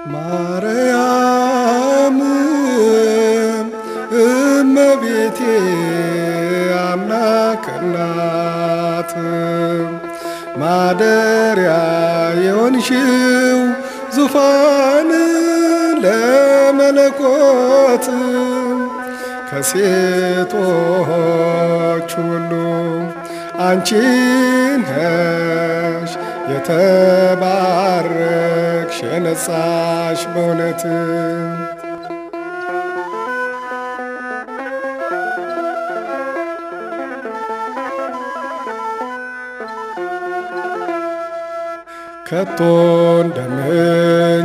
ማርያም እመቤቴ አምላክ እናት ማደሪያ የሆንሽው ዙፋን ለመለኮት ከሴቶች ሁሉ አንቺ ነሽ የተባረክሽ የነጻሽ በእውነት ከቶ እንደምን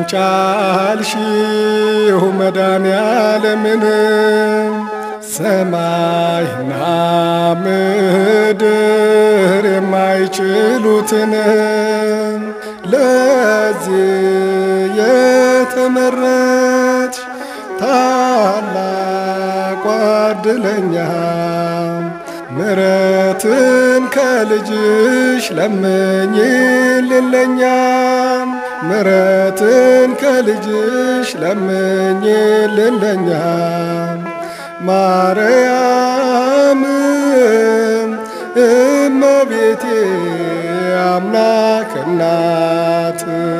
ቻልሽው መድኃኔዓለምን ሰማይና ምድር የማይችሉትን ለዚህ የተመረጥሽ ታላቋ ዕድለኛ ምሕረትን ከልጅሽ ለምኝልን ለኛ ምሕረትን ከልጅሽ ለምኝልን ለኛ ማርያም እመቤቴ አምላክ እናት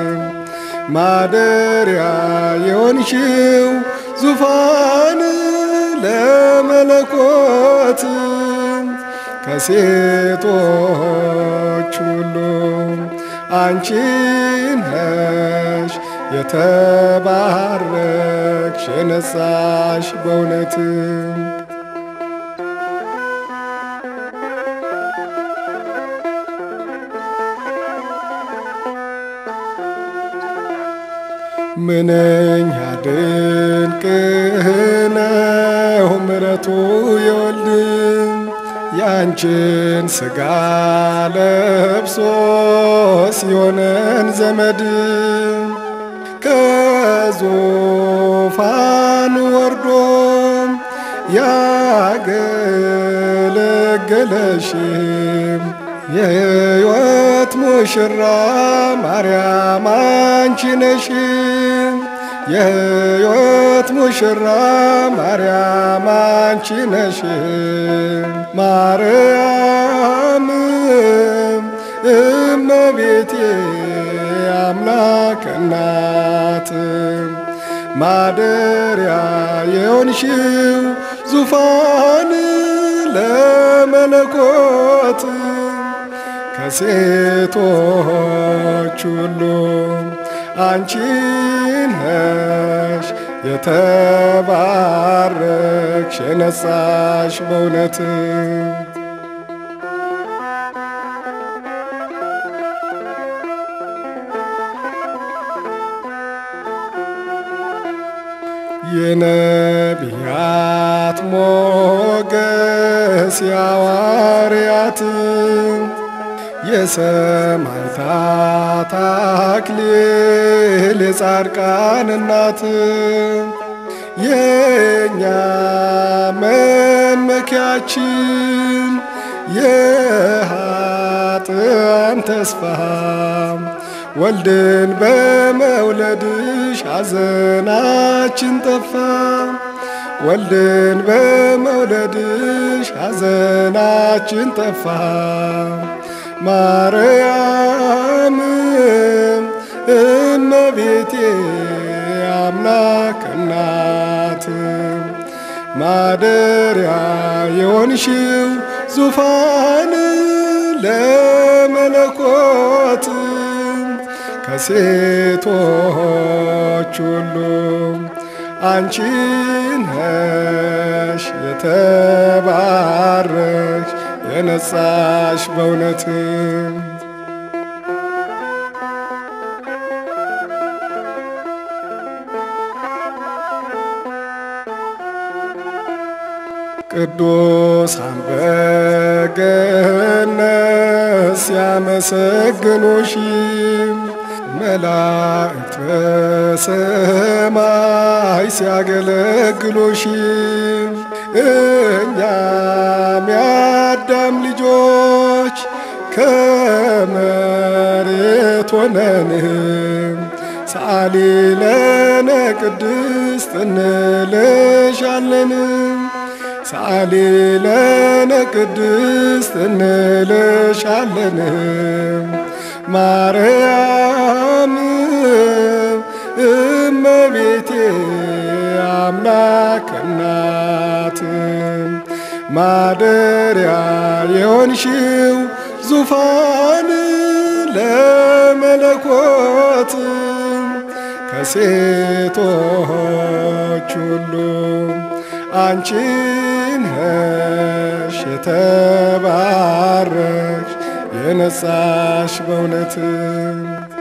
ማደሪያ የሆንሽው ዙፋን ለመለኮት ከሴቶች ሁሉ አንቺ ነሽ የተባረክሽ የነጻሽ በእውነት ምንኛ ድንቅ ነው ምሕረቱ የወልድ ያንቺን ሥጋ ለብሶ ሲሆነን ዘመድ ከዙፋኑ ወርዶ ያገለገለሽ የሕይወት ሙሽራ ማርያም አንቺ ነሽ። የሕይወት ሙሽራ ማርያም አንቺ ነሽ። ማርያም እመቤቴ አምላክ እናት ማደሪያ የሆንሽው ዙፋን ለመለኮት ከሴቶች ሁሉ አንቺ ነሽ የተባረክሽ የነጻሽ በእውነት የነቢያት ሞገስ የሐዋርያት የሰማዕታት አክሊል የጻድቃን እናት የእኛ መመኪያችን የኃጥአን ተስፋ ወልድን በመውለድሽ ሐዘናችን ጠፋ። ወልድን በመውለድሽ ሐዘናችን ጠፋ። ማርያም እመቤቴ አምላክ እናት ማደሪያ የሆንሽው ዙፋን ለመለኮት ከሴቶች ሁሉ አንቺ ነሽ የተባረክሽ የነጻሽ በእውነት ቅዱሳን በገነት ሲያመሰግኑሽ መላእክት በሰማይ ሲያገለግሉሽ እኛም የአዳም ልጆች ከመሬት ሆነን ሰአሊ ለነ ቅድስት እንልሻለን ሰአሊ ለነ ቅድስት እንልሻለን ማርያም እመቤቴ አምላክ እናት ማደሪያ የሆንሽው ዙፋን ለመለኮት ከሴቶች ሁሉ አንቺ ነሽ የተባረክሽ የነጻሽ በእውነት